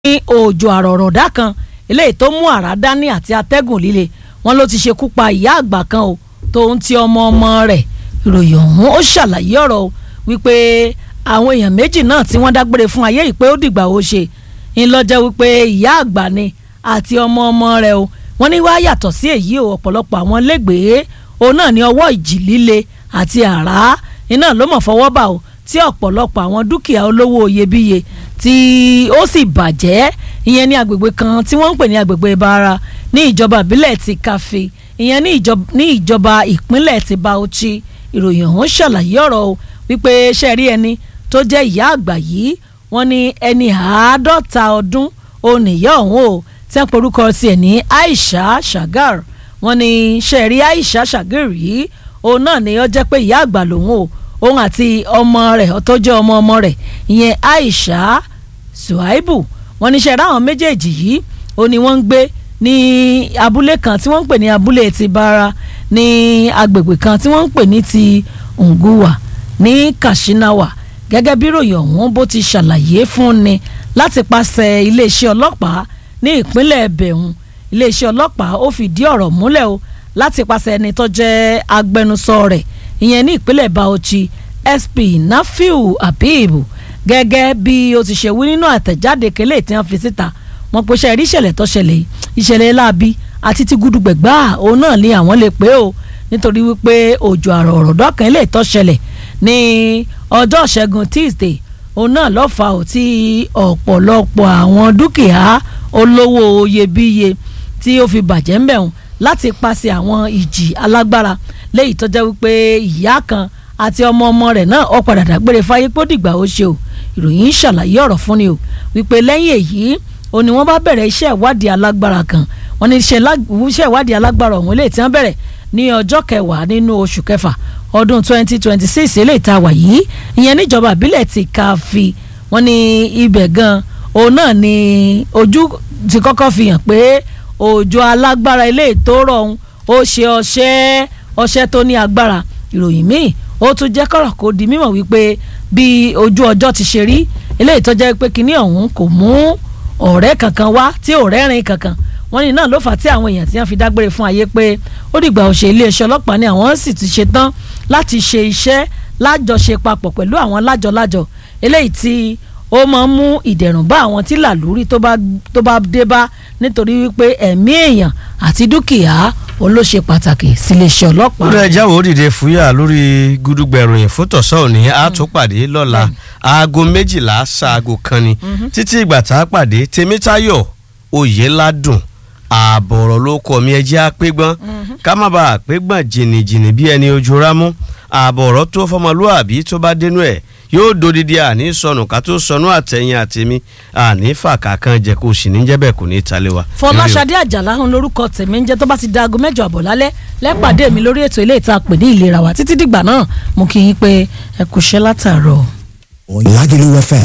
ní òjò àrọ̀rọ̀dá kan eléyìí tó mú àrá dání àti atẹ́gùn líle wọn ló ti ṣekú pa ìyá àgbà kan o tóun ti ọmọ ọmọ rẹ̀ ìròyìn ọ̀hún ó ṣàlàyé ọ̀rọ̀ o wípé àwọn èèyàn méjì náà tí wọ́n dágbére fún ayé yìí pé ó dìgbà ó ṣe ń lọ́jọ́ wípé ìyá àgbà ni àti ọmọ ọmọ rẹ̀ o wọ́n ní wá yàtọ̀ sí èyí o ọ̀pọ̀lọpọ̀ àwọn lẹ́gbẹ̀ẹ́ òun náà ní ọwọ́ ìjì líle àti àrá iná ló mọ̀ fọwọ́ bà o tí ọ̀pọ̀lọpọ̀ àwọn dúkìá olówó iyebíye tí ó sì bàjẹ́ ìyẹn ní agbègbè kan tí wọ́n ń pè ní agbègbè Ìbàrà ní ìjọba ìbílẹ̀ ti Kàfé ìyẹn ní ìjọba ìpínlẹ̀ ti Bauchi ìròyìn ọ̀hún ṣàlàyé ọ̀rọ̀ o wípé ṣe rí ẹni tó jẹ́ ìyá àgbà yìí wọ́n ní ẹni àádọ́ta ọdún òun nìyá ọ̀hún o tí wọ́n porúkọ tiẹ̀ ní Aisha Shagar wọ́n ní ṣe rí Aisha Shagar yìí òun náà ni ó jẹ́ pé ìyá àgbà lòun o òun àti ọmọ rẹ̀ tó jẹ́ ọmọ ọmọ rẹ̀ ìyẹn Aisha Suhaibu wọ́n ní ṣe ráwọn méjèèjì yìí ó ní wọ́n ń gbé ní abúlé kan tí wọ́n ń pè ní abúlé ti Bara ní agbègbè kan tí wọ́n ń pè ní ti Nguwa ní Kashinawa gẹ́gẹ́ bí ròyìn ọ̀hún bó ti ṣàlàyé fún ni láti pàṣẹ iléeṣẹ́ ọlọ́pàá ní ìpínlẹ̀ bẹ̀hùn iléeṣẹ́ ọlọ́pàá ó fìdí ọ̀rọ̀ múlẹ̀ o láti pàṣẹ ẹni tó jẹ́ agbẹnusọ rẹ̀ ìyẹn ní ìpínlẹ̀ Bauchi SP Nafiu Habib gẹ́gẹ́ bí ó ti ṣe wí nínú àtẹ̀jáde kélé tí wọ́n fi síta wọ́n pe ṣe rí ìṣẹ̀lẹ̀ tó ṣẹlẹ̀ ìṣẹ̀lẹ̀ láabi àti ti gudugbẹ̀gbà òun náà ni àwọn lè pé o nítorí wípé òjò àrò ọ̀rọ̀dọ́ kan lè tó ṣẹlẹ̀ ní ọjọ́ ṣẹ́gun Tuesday òun náà ló fà ó tí ọ̀pọ̀lọpọ̀ àwọn dúkìá olówó iyebíye tí ó fi bàjẹ́ ń bẹ̀rùn láti pàṣẹ àwọn ìjì alágbára léyìí tó jẹ́ wípé ìyá kan àti ọmọ ọmọ rẹ̀ náà ó padà dágbére fáyé pé ó dìgbà ó ṣe o ìròyìn ń ṣàlàyé ọ̀rọ̀ fún ni o wípé lẹ́yìn èyí ó ní wọ́n bá bẹ̀rẹ̀ iṣẹ́ ìwádìí alágbára kan wọ́n ní iṣẹ́ ìwádìí alágbára ọ̀hún eléyìí tí wọ́n bẹ̀rẹ̀ ní ọjọ́ kẹwàá nínú oṣù kẹfà ọdún 2026 eléyìí tá a wà yìí ìyẹn níjọba ìbílẹ̀ ti Káfí wọ́n ní ibẹ̀ gan òun náà ni ojú ti kọ́kọ́ fi hàn pé òjò alágbára eléyìí tó rọ̀ ọ̀hún ó ṣe ọṣẹ́ ọṣẹ́ tó ní agbára ìròyìn míì ó tún jẹ́ kọ̀rọ̀ kó di mímọ̀ wípé bí ojú ọjọ́ ti ṣe rí eléyìí tó jẹ́ pé kinní ọ̀hún kò mú ọ̀rẹ́ kankan wá tí ò rẹ́rìn kankan wọ́n ní náà ló fà á tí àwọn èèyàn tí wọ́n fi dágbére fún ayé pé ó dìgbà òṣè iléeṣẹ́ ọlọ́pàá ni àwọn sì ti ṣe tán láti ṣe iṣẹ́ lájọṣe papọ̀ pẹ̀lú àwọn lájọlájọ eléyìí tí ó máa ń mú ìdẹ̀rùn bá àwọn tí làlúrí tó bá dé bá nítorí wípé ẹ̀mí èèyàn àti dúkìá òun ló ṣe pàtàkì síléeṣẹ́ ọlọ́pàá. lórí ẹja wo dìde fúyà lórí gúdúgbẹ̀ròyìn fótọ̀sọ́ òní a tún pàdé lọ́la aago méjìlá ṣaago kan ni títí ìgbà tá a pàdé tèmítayọ̀ oyèládùn ààbọ̀ ọ̀rọ̀ ló kọ́ mi ẹjẹ́ àpégbọ́n ká má bàa àpégbọ́n jìnnìjìnnì bí ẹni ojú rámú ààbọ̀ ọ̀rọ̀ tó fọmọlúàbí tó bá dénú ẹ̀ yóò dodidi àní sọnù ká tó sọnù àtẹ̀yìn àtẹ̀mí àní fàkà kan jẹ kó sì ní jẹ́bẹ̀ kò ní í talé wa. Fọláṣadé Àjàlá ń lórúkọ tèmi ń jẹ́ tó bá ti da aago mẹ́jọ àbọ̀ lálẹ́ lẹ́pàdé mi lórí ètò ilé ìta pè ní ìlera wa títí dìgbà náà mo kì í pé ẹ kú iṣẹ́ látàárọ̀. Lagelu FM